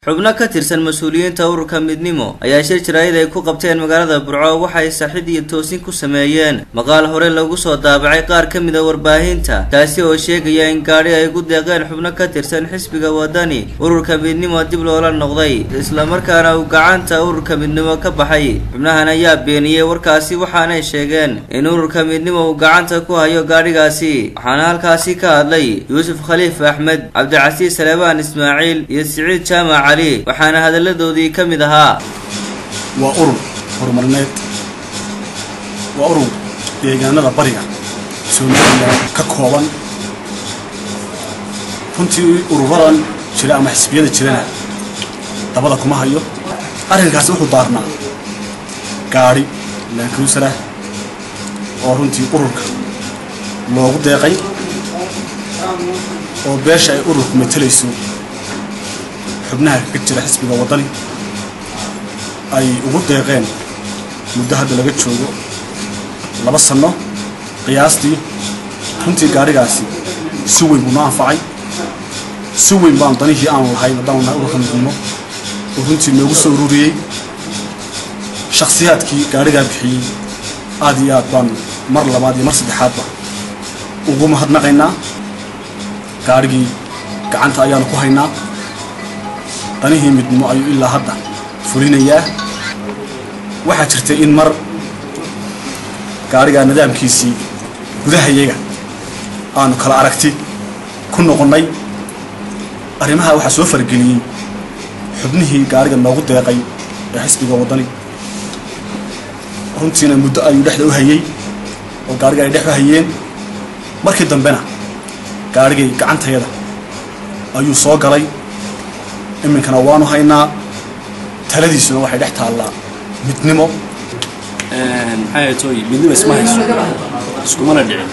xubno ka tirsan mas-uuliyiinta ururka midnimo ayaa shir jaraa'id ay ku qabteen magaalada burco waxay saxid iyo toosin ku sameeyeen maqaal hore lagu soo daabacay qaar ka mid a warbaahinta kaasi oo sheegaya in gaadhi ay ku deeqeen xubno ka tirsan xisbiga wadani ururka midnimo dib loola noqday islamarkaana uu gacanta ururka midnimo ka baxay xubnahan ayaa beeniyey warkaasi waxaanay sheegeen in ururka midnimo uu gacanta ku hayo gaadhigaasi waxaana halkaasi ka hadlay yuusuf khaliif axmed cabdicasiis saleebaan ismaaciil iyo siciid jaamac cali waxaana hadalladoodii ka mid ahaa waa urur horumarineed waa urur deegaanada bariga somalilan ka kooban runtii ururadan jira ama xisbiyada jirana dabada kuma hayo arrinkaasi wuxuu daarnaa gaadhi laankarusalah oo runtii ururka loogu deeqay oo beesha ay ururku matelayso xubnaha ka jira xisbiga waddani ay ugu deeqeen muddo hadda laga joogo laba sanno qiyaastii runtii gaadhigaasi si weyn buu noo anfacay si weyn baan danihii aanu lahayn haddaan nahay ururka midnimo oo runtii noogu soo ururiyey shakhsiyaadkii gaadhigaa bixiyey aad iyo aad baan mar labaad iyo mar saddexaadba ugu mahadnaqaynaa gaadhigii gacanta ayaanu ku haynaa danihii midnimo ayuu ilaa hadda fulinayaa waxaa jirtay in mar gaadhigaa nidaamkiisii gudahayaga aanu kala aragti ku noqonnay arrimaha waxaa soo fargeliyey xubnihii gaadhiga noogu deeqay ee xisbiga waddani runtiina muddo ayuu dhexda u hayey oo gaadhiga ay dhex u hayeen markii dambena gaadhigay gacantayada ayuu soo galay iminkana waanu haynaa taladiisuna waxay dhex taallaa midnimo maxay toy midnimo isma hayso iskumana dhicin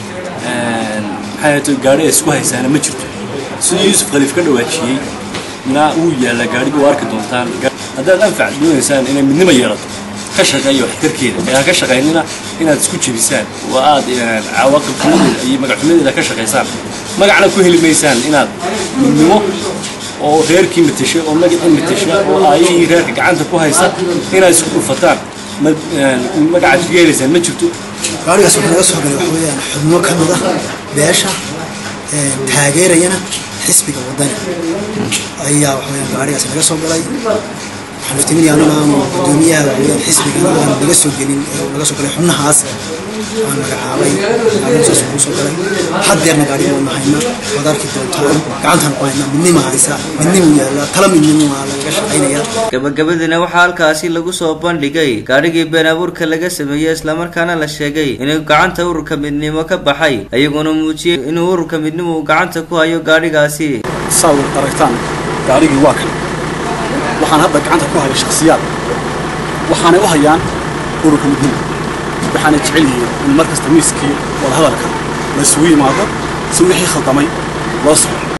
maxay toy gaadhi ay isku haysaana ma jirto siduu yuusuf khaliif ka dhawaajiyey na wuu yaallaa gaadhiga waa arki doontaan haddaad anfac doonaysaan inay midnimo yeelato ka shaqeeya waxtarkeeda ee ha ka shaqaynina inaad isku jebisaan oo aad cawaaqib xumadeeda iyo magac xumadeeda ka shaqaysaan magacna ku heli maysaan inaad midnimo oo reerkii matasha oo magacii matasha oo aayihii reerka gacanta ku haysa inaad isku dhufataan magacaad ku yeelaysaan ma jirto gaarigaas wuxuu naga soo galay waxa weeyaan xubno ka mid ah beesha taageerayana xisbiga waddani ayaa waxa weeyaan gaarigaas naga soo galay waxaan iftiiminaya aniga aanu guddoomiyaha waxa weeyaan xisbiga aan naga soo gelin ee naga soo galay xubnahaas aan magacaabay gaariga saas ugu soo galay haddeerna gaariga waanu haynaa waad arki doontaan gacantaan ku haynaa midnima haysa midnimu yaalla tala midnimo waa lagaga shaqaynaya gabagabadiina waxaa halkaasi lagu soo bandhigay gaadhigii been abuurka laga sameeyey islamarkaana la sheegay inuu gacanta ururka midnimo ka baxay ayaguna muujiyey inuu ururka midnimo uu gacanta ku hayo gaadhigaasi saa aragtaan gaadhigii waa kan waxaan hadda gacanta ku haya shakhsiyaad waxaanay u hayaan ururka midnimo waxaanay jecel yihiin in mar kasta miiskii wadahadalka la isugu yimaado si wixii khaldamay loo saxo